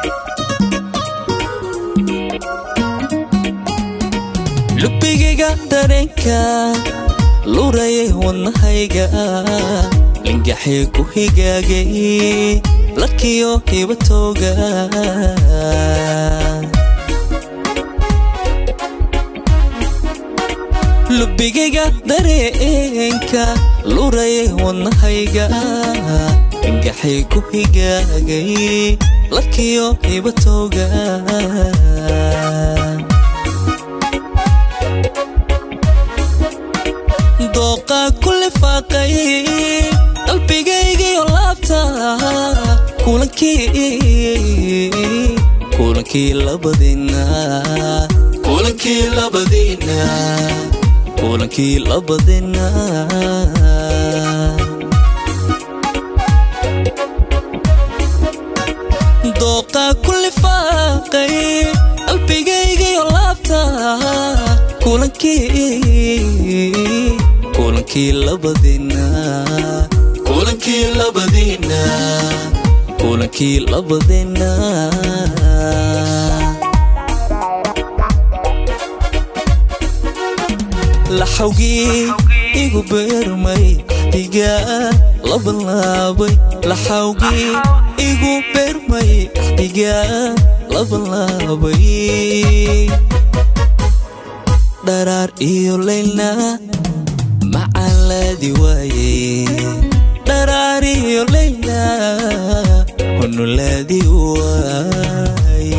lubbigayga dareenka lurayay wadnahayga lingaxii ku higaagay larkiyo hibatooga lubbigayga dareenka lurayay wadnahayga lingaxii ku higaagay larkiyo hibatooga dooqa ku lifaaqay qalbigaygiyo laabta kulankii labadina kulankii labadina kulankii labadina dooqa ku lifaaqay qalbigaygiyo laabta kulankii kulankii labadina kulankii labadina kulankii labadina laxawgii igu beermay axdigaa labanlaabay laxawgii igu beermay axdigaa labanlaabay dharaar iyo laylna macalaadi waaye dharaar iyo layla hunulaadi waaye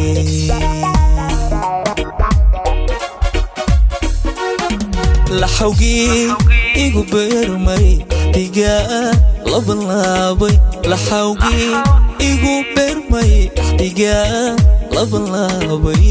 laxawgii igu beermay axdigaa labanlaabay laxawgii igu beermay axdigaa labanlaabay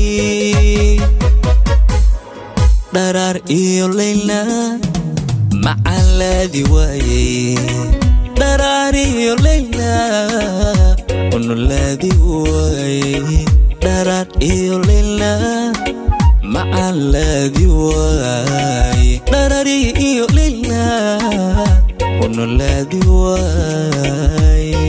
dharaar iyo layla macalaadi waaye dharaar iyo layla hunulaadi waaye dharaar iyo layla macalaadi waaye dharaari iyo layla hunulaadi waaye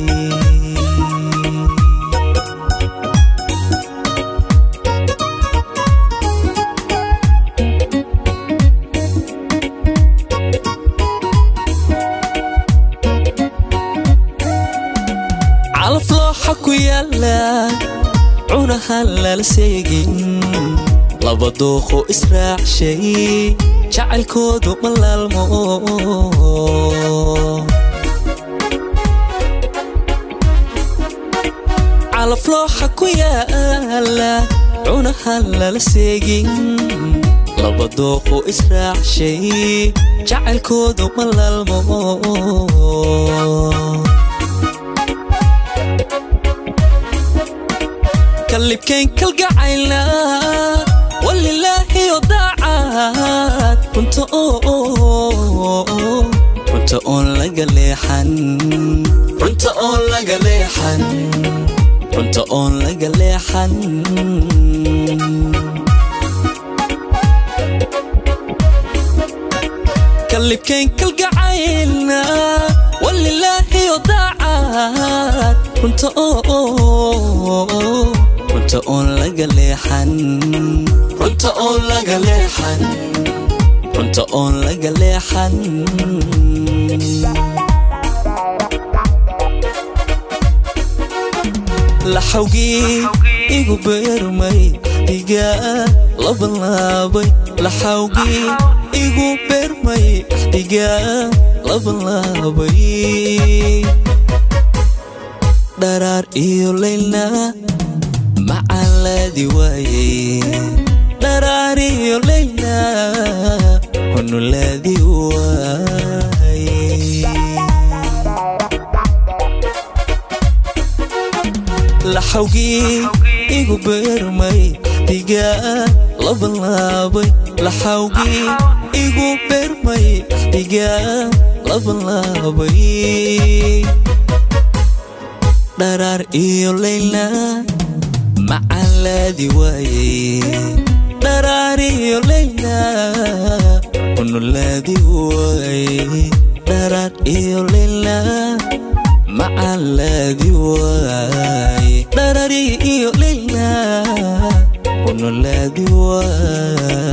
calaf looxa ku yaala cunahan lala seegin laba dooqo israacshay jacaylkoodu ma laalmo calaf looxa ku yaala cunahan lala seegin laba dooqo israacshay jacaylkoodu ma laalmo kalibkayn kalgacayna walilaahiyo daacad runta runta oon laga leexan runta oon laga leexan runta oon laga leexan kalibkayn kalgacayna walilaahiyo daacad runta runta oon laga leexan runta oon laga leexan runta oon laga leexan laxawgii igu beermay axdigaa labanlaabay laxawgii igu beermay axdigaa labanlaabay dharaar iyo laylna macalaadi waaye dharaar iyo layla hunulaadi waaye laxawgii igu beermay axdigaa labanlaabay laxawgii igu beermay axdigaa labanlaabay dharaar iyo layla macalaadi waaye dharaar iyo layla hunulaadi waaye dharaar iyo layla macalaadi waaye dharaar laadi waa